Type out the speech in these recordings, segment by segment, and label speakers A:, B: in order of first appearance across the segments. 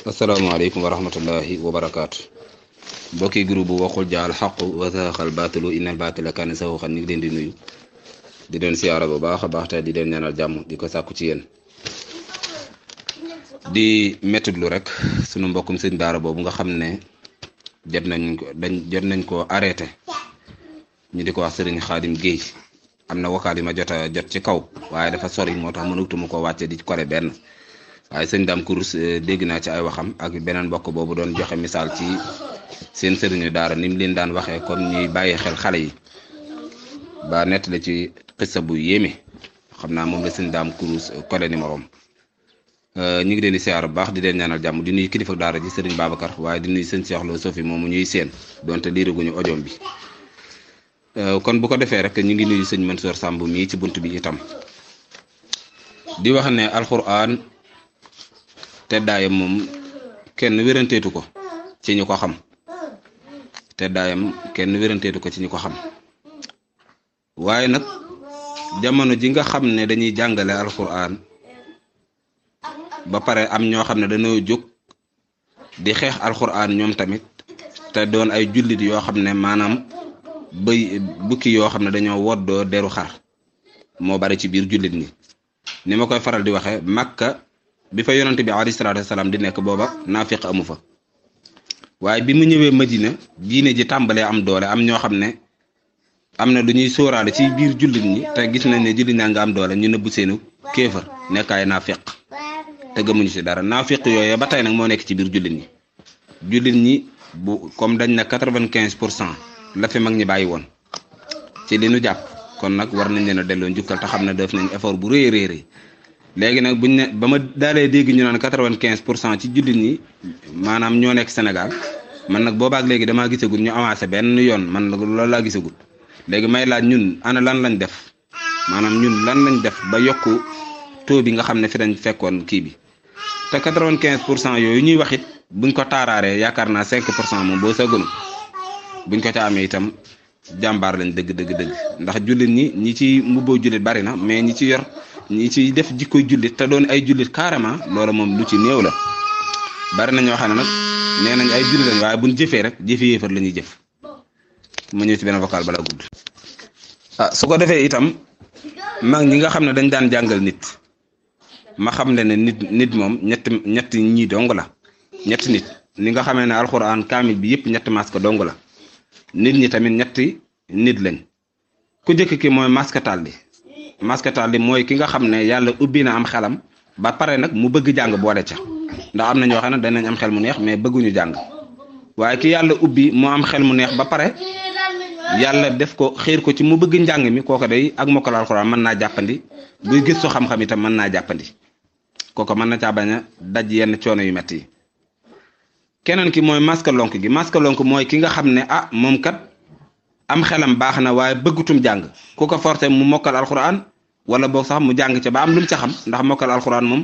A: asalaamaaleykum wa rahmatullahi wa barakaatu mbokki groupe bu waxul jaal xaqu wa saxal baatilu innal baatila kaana saxuxan ñu ngi leen di nuyu di leen siyaara bu baax a baax te di leen ñaanal jàmm di ko sàkku ci yéen di mettitlu rek sunu mbokkum sëñ daara boobu nga xam ne jot nañ ko dañ jot nañ ko arrêté ñu di ko wax sëriñ Xaadim Géey am na vocal yi ma jot a jot ci kaw waaye dafa sori moo tax mënutuma ko wàcce di kore benn waaye sëñ Dame Kourous dégg naa ci ay waxam ak beneen mbokk boobu doon joxe misaal ci seen sëriñu daara ni mu leen daan waxee comme ñuy bàyyi xel xale yi ba nettali ci xissa bu yéeme xam naa moom la sëñ Dame Kourous kole numéro am ñu ngi leen di siyaar bu baax di leen ñaanal jàmm di nuyu kilifa daara ji sëriñ Babacar waaye di nuyu sëñ Cheikh Lo Sofi moomu ñuy seen donte liiraguñu ojoom bi kon bu ko defee rek ñu ngi nuyu sëñ Mansour Samb mii ci bunt bi itam di wax ne alxuraan teddaayam moom kenn wéranteetu ko ci ñu ko xam teddaayam kenn wéranteetu ko ci ñu ko xam waaye nag jamono ji nga xam ne dañuy jàngale alxuraan ba pare am ñoo xam ne dañoo jóg di xeex alxuraan ñoom tamit te doon ay jullit yoo xam ne maanaam bëy bukki yoo xam ne dañoo woddoo deru xar moo bari ci biir jullit ñi ni ma koy faral di waxee Makka bi fa yonante bi alayhi salaatu wasalaam di nekk booba naafiq amu fa waaye bi mu ñëwee Madina diine ji tàmbalee am doole am ñoo xam ne am na lu ñuy sóoraale ci biir jullit ñi te gis nañ ne jullit ñaa nga am doole ñu nëbbu seenu kéefar nekk ay naafiq te gëmuñu ci dara naafiq yooyu ba tey nag moo nekk ci biir jullit ñi jullit ñi bu comme dañ na quatre-vingt-quinze pour cent la fi mag ñi bàyyi woon ci li nu jàpp kon nag war nañ leen a delloo njukkal te xam ne def nañ effort bu rëy a rëy léegi nag buñ ne ba ma daalee dégg ñu naan quatre-vingt-quinze pour cent ci jullit ñi maanaam ñoo nekk Sénégal man nag boobaak léegi damaa gisagul ñu avancé benn yoon man nag loolu laa gisagul léegi may laaj ñun ana lan lañ def maanaam ñun lan lañ def ba yokku taux bi nga xam ne fi dañ fekkoon kii bi te quatre-vingt-quinze pour cent yooyu ñuy wax it buñ ko taaraaree yaakaar naa cinq pour cent moom boo sëgënu buñ ko ca amee itam jàmbaar lañ dëgg dëgg dëgg ndax jullit ñi ñi ci mbubboo jullit bari na mais ñi ci yor ñi ci def jikkoy jullit te doon ay jullit carrément loolu moom lu ci néew la bari na ñoo xam ne nag nee nañ ay jullit lañ waaye buñ jëfee rek jëfe yéefar la ñuy jëf ma ñëw ci benn vocal bala gudd ah su ko defee itam mag ñi nga xam ne dañ daan jàngal nit ma xam ne ne nit nit moom ñett ñett ñii dong la ñetti nit ni nga xamee ne alxuraan kaamil bi yëpp ñetti masque dong la nit ñi tamit ñetti nit lañ ku njëkk ki mooy maskatal bi maskatal bi mooy ki nga xam ne yàlla ubbi na am xelam ba pare nag mu bëgg jàng boole ca ndax am na ñoo xam ne danañ am xel mu neex mais bëgguñu jàng waaye ki yàlla ubbi moo am xel mu neex ba pare yàlla def ko xiir ko ci mu bëgg njàng mi kooku day ak mokkal alxuraan mën naa jàppandi buy gëstu xam-xam itam mën naa jàppandi kooku mën na caa bañ a daj yenn coono yu metti yi keneen ki mooy masque lonk gi masque lonk mooy ki nga xam ne ah moom kat am xelam baax na waaye bëggutum jàng ku ko forcé mu mokkal alxuraan wala boog sax mu jàng ca ba am lu mu ca xam ndax mokkal alxuraan moom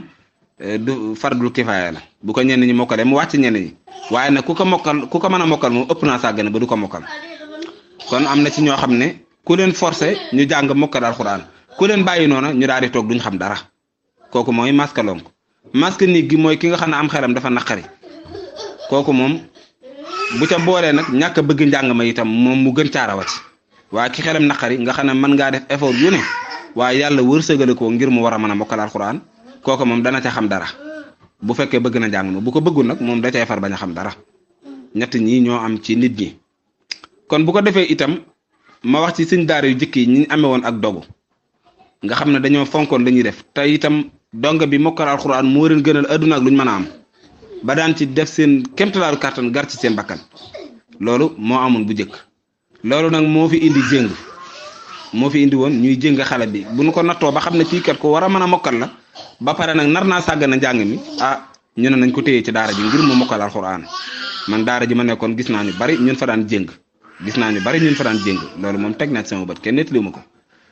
A: du fardul kifaaya la bu ko ñenn ñi mokkalee mu wàcc ñenn ñi waaye nag ku ko mokkal ku ko mën a mokkal moom ëpp naa sàggane ba du ko mokkal kon am na ci ñoo xam ne ku leen forcé ñu jàng mokkal alxuraan ku leen bàyyi noona ñu daal di toog duñ xam dara kooku mooy masque lonk masque nit gi mooy ki nga xam ne am xelam dafa naqari kooku moom bu ca boolee nag ñàkk a bëgg njàng ma itam moom mu gën caarawati waaye ki xelam naqari nga xam ne mën ngaa def effort yu ne waaye yàlla wërsëgale ko ngir mu war a mën a mokkal alxuraan kooku moom dana ca xam dara bu fekkee bëgg na njàng ma bu ko bëggul nag moom da cay far bañ a xam dara ñett ñi ñoo am ci nit ñi kon bu ko defee itam ma wax ci suñ daara yu jëkk yi ñi amee woon ak dogu nga xam ne dañoo fonkoon la ñuy def te itam donga bi mokkal alxuraan moo leen gënal adduna ak lu ñu mën a am ba daan ci def seen kéemtalaaru kàttan gar ci seen bakkan loolu moo amoon bu njëkk loolu nag moo fi indi jéng moo fi indi woon ñuy jéng xale bi bu nu ko nattoo ba xam ne kii kat ko war a mën a mokkal la ba pare nag nar naa sàgg na njàng mi ah ñu ne nañ ko téye ci daara ji ngir mu mokkal alxuraan man daara ji ma nekkoon gis naa ñu bari ñun fa daan jéng gis naa ñu bari ñun fa daan jéng loolu moom teg naa ci sama bët kenn nettaliwu ma ko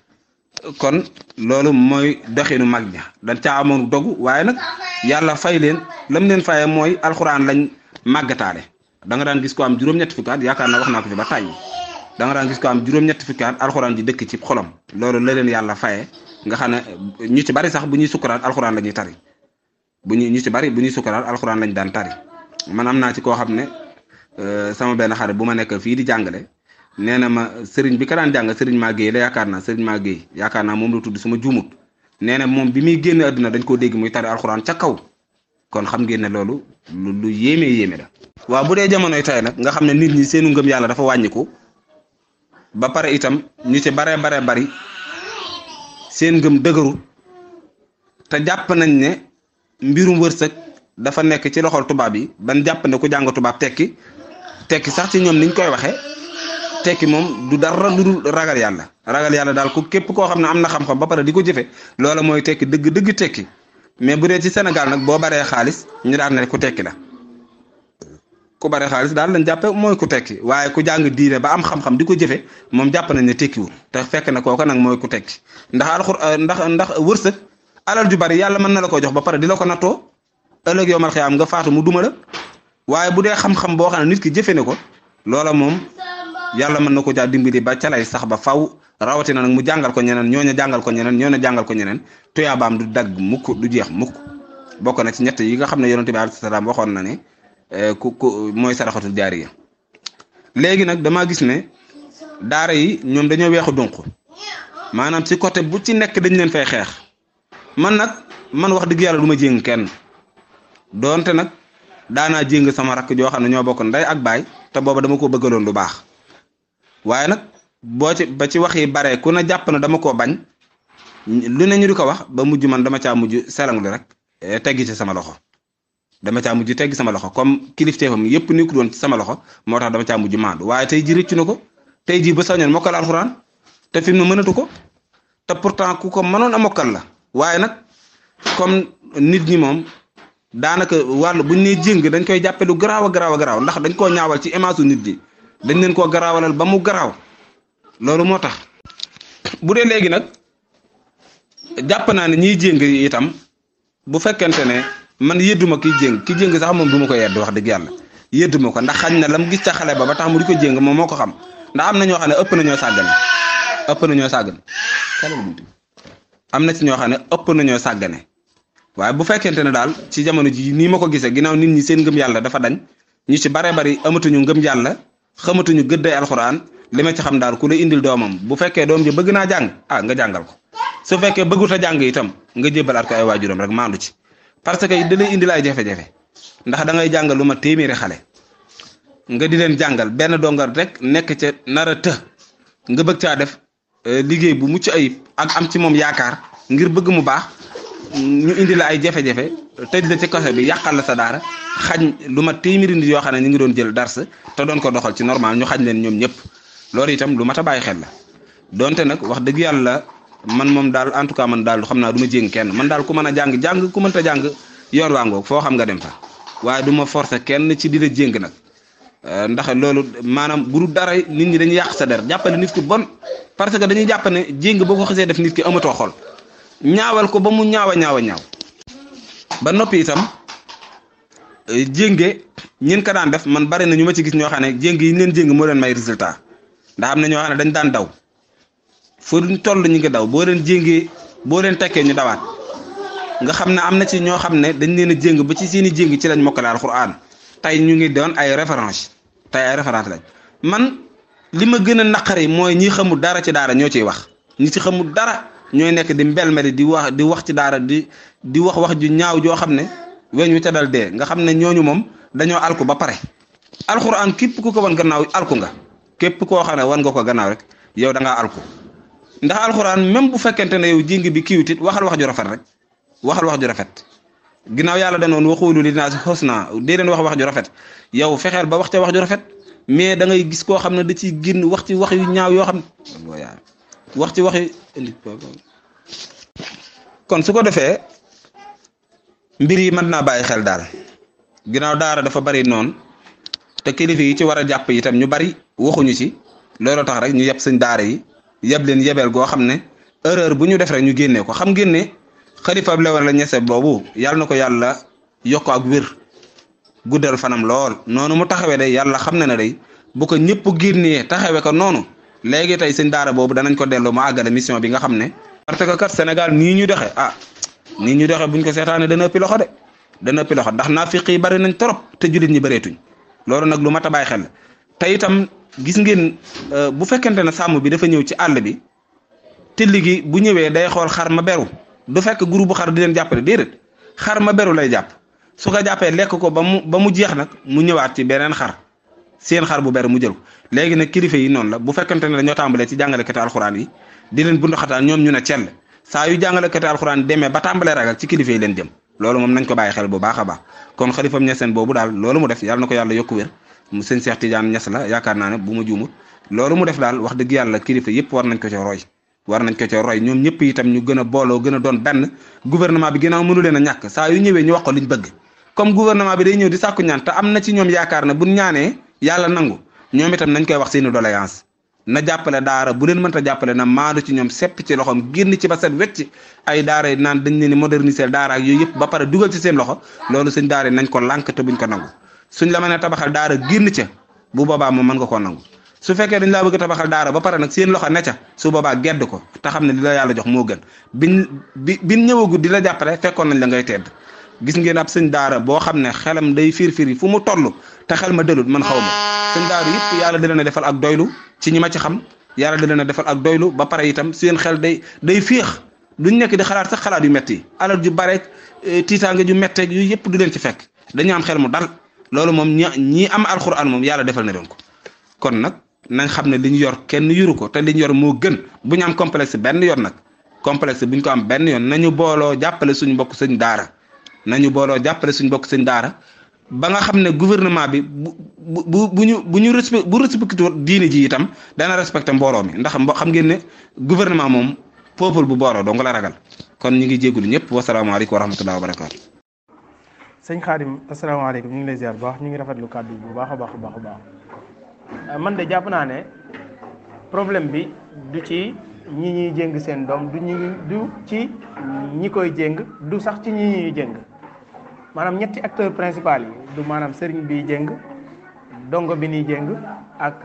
A: kon loolu mooy doxinu mag ña dañ caa amoon dogu waaye nag yàlla fay leen lam leen fayee mooy alxuraan lañ màggataale da nga daan gis ko am juróom-ñetti fukki at yaakaar naa wax naa ko fi ba tàyyi da nga daan gis ko am juróom-ñetti fukki at alxuraan ji dëkk ci xolam loolu la leen yàlla fayee nga xam ne ñu ci bari sax bu ñuy sukkuraat alxuraan la ñuy tari bu ñu ñu ci bari bu ñuy sukkaraat alxuraan lañ daan tari man am naa ci koo xam ne sama benn xarit bu ma nekk fii di jàngale nee na ma sëriñ bi ka daan jàng sëriñ maa géey la yaakaar naa sëriñ maa géey yaakaar naa moom la tudd suma juumut nee na moom bi muy génn àdduna dañ koo dégg muy tari alxuraan ca kaw kon xam ngeen ne loolu lu lu yéeme yéeme la. waaw bu dee jamonoy tey nag nga xam ne nit ñi seenu ngëm yàlla dafa wàññiku ba pare itam ñu ci baree baree bari seen ngëm dëgëru te jàpp nañ ne mbirum wërsëg dafa nekk ci loxol tubaab yi ban jàpp ne ku jàng tubaab tekki tekki sax ci ñoom niñ koy waxee tekki moom du dara lu dul ragal yàlla ragal yàlla daal ku képp koo xam ne am na xam-xam ba pare di ko jëfe loola mooy tekki dëgg dëgg tekki mais bu dee ci Sénégal nag boo baree xaalis ñu daan ne ku tekki la ku baree xaalis daal lañ jàppe mooy ku tekki waaye ku jàng diine ba am xam-xam di ko jëfe moom jàpp nañ ne tekkiwul te fekk na kooka nag mooy ku tekki ndax alxur ndax ndax wërsëg alal ju bari yàlla mën na la ko jox ba pare di la ko nattoo ëllëg yow mal xiyaam nga faatu mu duma la waaye bu dee xam-xam boo xam ne nit ki jëfe ne ko loola moom yàlla mën na ko jaa dimbali ba ca lay sax ba faw rawatina nag mu jàngal ko ñeneen ñooñu jàngal ko ñeneen ñooñu jàngal ko ñeneen tuyaabaam du dagg mukk du jeex mukk bokk na ci ñett yi nga xam ne yonent bi alayhi salaam waxoon na ne ku ku mooy saraxatul jaariya léegi nag damaa gis ne daara yi ñoom dañoo weexu dunq maanaam ci côté bu ci nekk dañ leen fay xeex man nag man wax dëgg yàlla du ma jéng kenn doonte nag daanaa jéng sama rakk joo xam ne ñoo bokk ndey ak baay te booba dama ko bëggaloon lu baax waaye nag boo ci ba ci wax yi bare ku ne jàpp na dama koo bañ lu ne ñu di ko wax ba mujj man dama caa mujj selanglu rek teggi ci sama loxo dama caa mujj teggi sama loxo comme kilifteefam yépp ni ko doon ci sama loxo moo tax dama caa mujj maandu waaye tey ji rëccu na ko tey ji ba sañoon mokkal alxuraan te fi mu mënatu ko te pourtant ku ko mënoon a mokkal la waaye nag comme nit ñi moom daanaka wàll buñ nee jéng dañ koy jàppe lu garaaw a garaaw a garaaw ndax dañ koo ñaawal ci image nit ñi dañ leen koo garaawalal ba mu garaaw loolu moo tax bu dee léegi nag jàpp naa ne ñiy jéng itam bu fekkente ne man yëdduma ki jéng ki jéng sax moom du ma ko yedd wax dëgg yàlla yëdduma ko ndax xañ na lam gis ca xale ba ba tax mu di ko jéng moom moo ko xam ndax am na ñoo xam ne ëpp na ñoo sàggane ëpp na ñoo sàggane am na ci ñoo xam ne ëpp na ñoo sàggane waaye bu fekkente ne daal ci jamono ji nii ma ko gisee ginnaaw nit ñi seen ngëm yàlla dafa dañ ñu ci bare bari amatuñu ngëm yàlla xamatuñu gëdday alxuraan li ma ci xam daal ku la indil doomam bu fekkee doom ji bëgg naa jàng ah nga jàngal ko su fekkee bëggut a jàng itam nga jébbalaat ko ay waajuram rek maandu ci parce que da lay indil ay jafe-jafe ndax da ngay jàngal lu ma téeméeri xale nga di leen jàngal benn dongal rek nekk ca nar a të nga bëgg caa def liggéey bu mucc ayib ak am ci moom yaakaar ngir bëgg mu baax ñu indi la ay jafe-jafe tëj la ci kaso bi yàqal la sa daara xañ lu ma téeméeri nit yoo xam ne ñu ngi doon jël dars te doon ko doxal ci normal ñu xañ leen ñoom ñëpp loolu itam lu mat a bàyyi xel la donte nag wax dëgg yàlla man moom daal en tout cas man daal xam naa du ma jéng kenn man daal ku mën a jàng jàng ku mënta jàng yoon waa ngoog foo xam nga dem fa waaye du ma forcer kenn ci di la jéng nag ndax loolu maanaam bu dul dara nit ñi dañuy yàq sa der jàppale nit ki bon parce que dañuy jàpp ne jéng boo ko xasee def nit ki amatoo xol ñaawal ko ba mu ñaaw a ñaaw a ñaaw ba noppi itam jénge ñin ko daan def man bari na ñu ma ci gis ñoo xam ne jéng yi ñu leen jéng moo leen may résultat ndax am na ñoo xam ne dañ daan daw fu ñu toll ñu ngi daw boo leen jéngee boo leen tekkee ñu dawaat nga xam ne am na ci ñoo xam ne dañ leen a jéng ba ci seeni jéng ci lañ mokkale alxuraan tey ñu ngi doon ay référence tey ay référence lañ man li ma gën a naqari mooy ñi xamul dara ci daara ñoo ciy wax ñi ci xamul dara ñooy nekk di mbelmeli di wax di wax ci daara di di wax wax ju ñaaw joo xam ne weñ wi ca dal dee nga xam ne ñooñu moom dañoo alku ba pare alxuraan képp ku ko wan gannaaw alku nga képp koo xam ne wan nga ko gannaaw rek yow da ngaa alku ndax alxuraan même bu fekkente ne yow jéng bi kiiwut it waxal wax ju rafet rek waxal wax ju rafet ginnaaw yàlla danoon waxoolu li naas xusna dee leen wax wax ju rafet yow fexeel ba wax ca wax ju rafet mais da ngay gis koo xam ne da ciy génn wax ci wax yu ñaaw yoo xam ne wax ci wax yu kon su ko defee mbir yi mën naa bàyyi xel daal ginnaaw daara dafa bari noonu te kilifa yi ci war a jàpp itam ñu bari waxuñu ci loolu tax rek ñu yeb sëñ daara yi yeb leen yebeel goo xam ne erreur bu ñu def rek ñu génnee ko xam ngeen ne xalifa bi la ñese boobu yàlla na ko yàlla yokk ak wér guddal fanam lool noonu mu taxawee day yàlla xam na ne day bu ko ñëpp génnee taxawee ko noonu léegi tey sëñ daara boobu danañ ko delloo mu àggale mission bi nga xam ne. parce que kat Sénégal nii ñu doxe ah nii ñu doxe buñ ko seetaanee dana ëppi loxo de dana ëppi loxo ndax naafiq yi bari nañ trop te jullit ñi bëreetuñ loolu nag lu mat a bàyyi xel te itam gis ngeen bu fekkente ne sàmm bi dafa ñëw ci àll bi tilli gi bu ñëwee day xool xar ma beru du fekk groupe bu xar di leen jàppale déedéet xar ma beru lay jàpp su ko jàppee lekk ko ba mu ba mu jeex nag mu ñëwaat ci beneen xar seen xar bu beru mu jël ko léegi nag kilifa yi noonu la bu fekkente ne dañoo tàmbalee ci jàngalekati alxuraan yi di leen bundu xataan ñoom ñu ne cell saa yu jàngalekati alxuraan demee ba tàmbalee ragal ci kilifa yi leen jëm loolu moom nañ ko bàyyi xel bu baax a baax kon xalifam ñeseen boobu daal loolu mu def yàlla na ko yàlla yokku wér mu sëñ Cheikh Tidiane Niass la yaakaar naa ne bu ma juumut loolu mu def daal wax dëgg yàlla kilifa yëpp war nañ ko ci roy war nañ ko ci roy ñoom ñëpp itam ñu gën a booloo gën a doon benn gouvernement bi ginnaaw mënu leen a ñàkk saa yu ñëwee ñu wax ko liñ bëgg comme gouvernement bi day ñëw di sàkku ñaan te am na ci ñoom yaakaar ne buñ ñaanee yàlla nangu ñoom itam nañ koy wax seeni doléance na jàppale daara bu leen mënta jàppale na maadu ci ñoom sepp ci loxoom génn ci ba set wecc ay daara yi naan dañ leen ni moderniser daara ak yooyu yëpp ba pare dugal ci seen loxo loolu suñ daara yi nañ ko lànk te buñ ko nangu suñ la mën a tabaxal daara génn ca bu boobaa moom mën nga koo nangu su fekkee dañ laa bëgg a tabaxal daara ba pare nag seen loxo ne ca su boobaa gedd ko te xam ne li la yàlla jox moo gën biñ bi biñ ñëwagut di la jàppale fekkoon nañ la ngay tedd gis ngeen ab sëñ daara boo xam ne xelam day fiir fiir yi fu mu toll te xel ma dëlut man xaw ma sëñ daara yëpp yàlla di leen a defal ak doylu ci ñi ma ci xam yàlla di leen a defal ak doylu ba pare itam seen xel day day féex duñ nekk di xalaat sax xalaat yu metti yi alal ju bare tiitaange ju metteeg yu yëpp du leen ci fekk dañu am xel mu dal loolu moom ñi ñi am alxuraan moom yàlla defal na leen ko kon nag nañ xam ne li ñu yor kenn yuru ko te li ñu yor moo gën bu ñu am complexe benn yoon nag complexe bu ñu ko am benn yoon nañu booloo jàppale suñu mbokk sëñ daara nañu booloo jàppale suñu mbokk sëñ daara ba nga xam ne gouvernement bi bu bu bu ñu bu ñu respect bu respecté diine ji itam dana respecté mbooloo mi ndax mbo xam ngeen ne gouvernement moom peuple bu booloo dong la ragal kon ñu ngi jégalu ñëpp wasalaamaaleykum wa rahmatulah wa barakaatu.
B: sëñ Xaadim asalaamaaleykum ñu ngi lay ziar bu baax ñu ngi rafetlu kàddu bu baax a baax a baax a baax man de jàpp naa ne problème bi du ci ñi ñuy jéng seen doom du ñi du ci ñi koy jéng du sax ci ñi ñuy jéng maanaam ñetti acteur principal yi du maanaam sëriñ bi jéng dongo bi ñuy jéng ak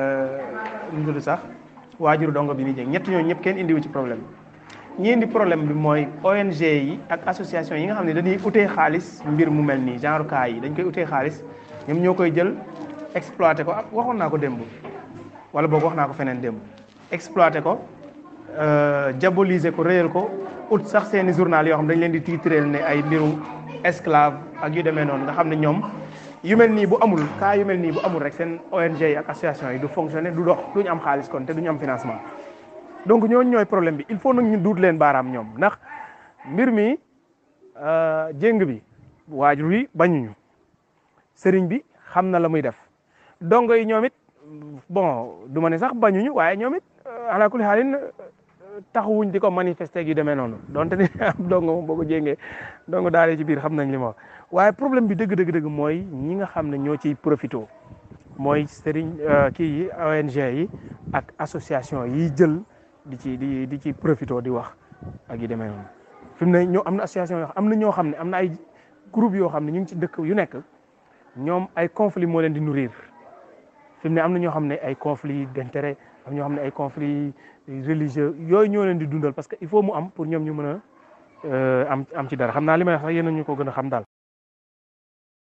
B: lu tudd sax waajuru dongo bi ñuy jéng ñett ñooñu ñëpp kenn indiwu ci problème ñi indi problème bi mooy ONG yi ak association yi nga xam ne dañuy utee xaalis mbir mu mel nii genre cas yi dañ koy utee xaalis ñoom ñoo koy jël exploité ko ak waxoon naa ko démb wala boog wax naa ko feneen démb exploité ko diaboliser ko réyal ko ut sax seeni journal yoo xam dañ leen di titreel ne ay mbiru esclave ak yu demee noonu nga xam ne ñoom yu mel nii bu amul cas yu mel nii bu amul rek seen ONG yi ak association yi du fonctionner du dox duñu am xaalis kon te duñu am financement donc ñooñu ñooy problème bi il faut nag ñu duut leen baaraam ñoom ndax mbir mi jéng bi waajur yi bañuñu sëriñ bi xam na la muy def dongo yi ñoom it bon du ma ne sax bañuñu waaye ñoom it ala kulli xaalin taxawuñ di ko manifester yu demee noonu donte ni am dongo moom boo ko jéngee dongo daal ci biir xam nañ li ma wax waaye problème bi dëgg dëgg dëgg mooy ñi nga xam ne ñoo ciy profité mooy sëriñ kii yi ONG yi ak association yi jël di ci di di ci profité di wax ak yu demee noonu fi mu ne ñoo am na association yoo am na ñoo xam ne am na ay groupe yoo xam ne ñu ngi ci dëkk yu nekk ñoom ay conflit moo leen di nourrir fi mu ne am na ñoo xam ne ay conflit d'intérêt am ñoo xam ne ay conflit religieux yooyu ñoo leen di dundal parce que il faut mu am pour ñoom ñu mën a am am ci dara xam naa li may wax sax yéen ñu ko gën a xam daal